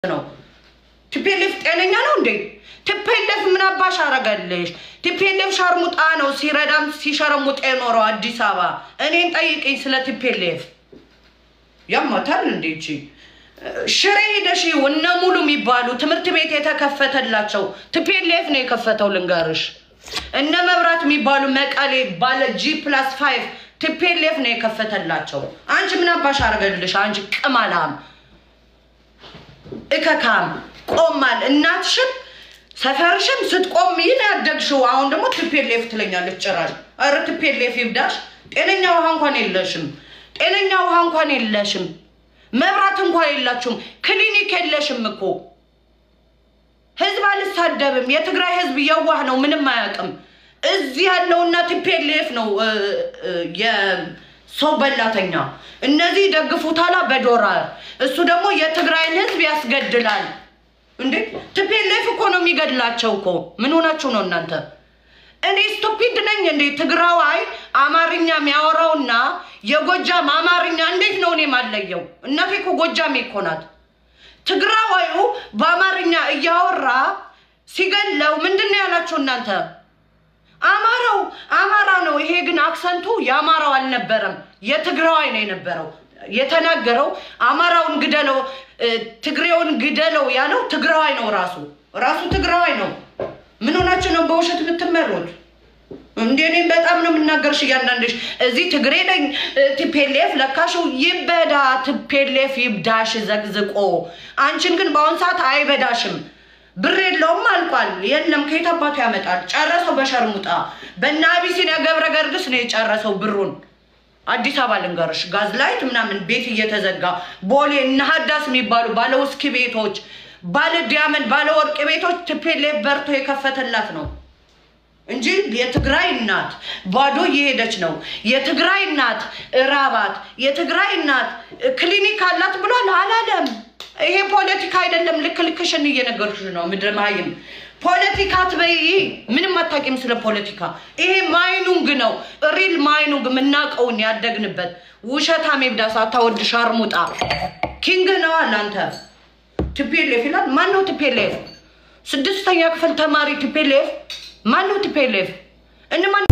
ነው። ቲፔሌፍ ጤነኛ ነው እንዴ? ቲፔሌፍ ምን አባሽ አረገልሽ? ቲፔሌፍ ሸርሙጣ ነው ሲረዳም ሲሸረሙጥ የኖረው አዲስ አበባ። እኔን ጠይቅኝ ስለ ቲፔሌፍ። ያማታል እንዴ? ይቺ ሽሬ ሄደሽ እነ ሙሉ የሚባሉ ትምህርት ቤት የተከፈተላቸው ቲፔሌፍ ነው የከፈተው። ልንገርሽ እነ መብራት የሚባሉ መቀሌ ባለ ጂ ፕላስ ፋይቭ ቲፔሌፍ ነው የከፈተላቸው። አንቺ ምን አባሽ አረገልሽ? አንቺ ቅማላም እከካም ቆማል። እናትሽም ሰፈርሽም ስትቆም ይህን ያደግሽው። አሁን ደግሞ ቲፔሌፍ ትለኛለች ጭራሽ። ኧረ ቲፔሌፍ ይብዳሽ። ጤነኛ ውሃ እንኳን የለሽም። ጤነኛ ውሃ እንኳን የለሽም። መብራት እንኳን የላችሁም። ክሊኒክ የለሽም እኮ። ህዝብ አልሳደብም። የትግራይ ህዝብ የዋህ ነው፣ ምንም አያውቅም። እዚህ ያለውና ቲፔሌፍ ነው የሰው በላተኛ። እነዚህ ደግፉታላ በዶላር እሱ ደግሞ የትግራይን ህዝብ ያስገድላል። እንዴ ቲፔሌፍ እኮ ነው የሚገድላቸው እኮ። ምን ሆናችሁ ነው እናንተ? እኔ ስቱፒድ ነኝ እንዴ? ትግራዋይ አማርኛ የሚያወራውና የጎጃም አማርኛ እንዴት ነው እኔ ማለየው? እናቴ እኮ ጎጃሜ እኮ ናት። ትግራዋዩ በአማርኛ እያወራ ሲገለው ምንድን ነው ያላችሁ እናንተ? አማራው አማራ ነው። ይሄ ግን አክሰንቱ የአማራው አልነበረም፣ የትግራዋይ ነው የነበረው። የተናገረው አማራውን ግደለው፣ ትግሬውን ግደለው ያለው ትግራዋይ ነው። ራሱ ራሱ ትግራዋይ ነው። ምን ሆናችሁ ነው በውሸት የምትመሩት? እንዴ እኔም በጣም ነው የምናገርሽ። እያንዳንድሽ እዚህ ትግሬ ነኝ ቲፔሌፍ ለካሽው ይበዳ፣ ቲፔሌፍ ይብዳሽ ዘግዝቆ። አንቺን ግን በአሁን ሰዓት አይበዳሽም። ብር የለውም አልቋል። የለም ከየት አባቱ ያመጣል? ጨረሰው በሸርሙጣ በእነ አቢሲኒያ ገብረ ገርግስ ነው የጨረሰው ብሩን። አዲስ አበባ ልንገርሽ፣ ጋዝ ላይት ምናምን ቤት እየተዘጋ ቦሌ እነ ሀዳስ የሚባሉ ባለ ውስኪ ቤቶች፣ ባለ ዲያመንድ፣ ባለ ወርቅ ቤቶች ቲፔሌፍ በርቶ የከፈተላት ነው እንጂ የትግራይ እናት ባዶ እየሄደች ነው። የትግራይ እናት እራባት፣ የትግራይ እናት ክሊኒክ አላት ብሏል አላለም። ይሄ ፖለቲካ አይደለም። ልክ ልክሽን እየነገርኩሽ ነው። ምድረ መሀይም ፖለቲካ ትበይ፣ ምንም አታውቂም ስለ ፖለቲካ። ይሄ ማይኑንግ ነው፣ ሪል ማይኑንግ የምናውቀውን ያደግንበት። ውሸታም የብዳሳ አታወድ ሻርሙጣ ኪንግ ነው አለ አንተ። ቲፔሌፍ ይላል። ማን ነው ቲፔሌፍ? ስድስተኛ ክፍል ተማሪ ቲፔሌፍ ማን ነው ቲፔሌፍ? እነማን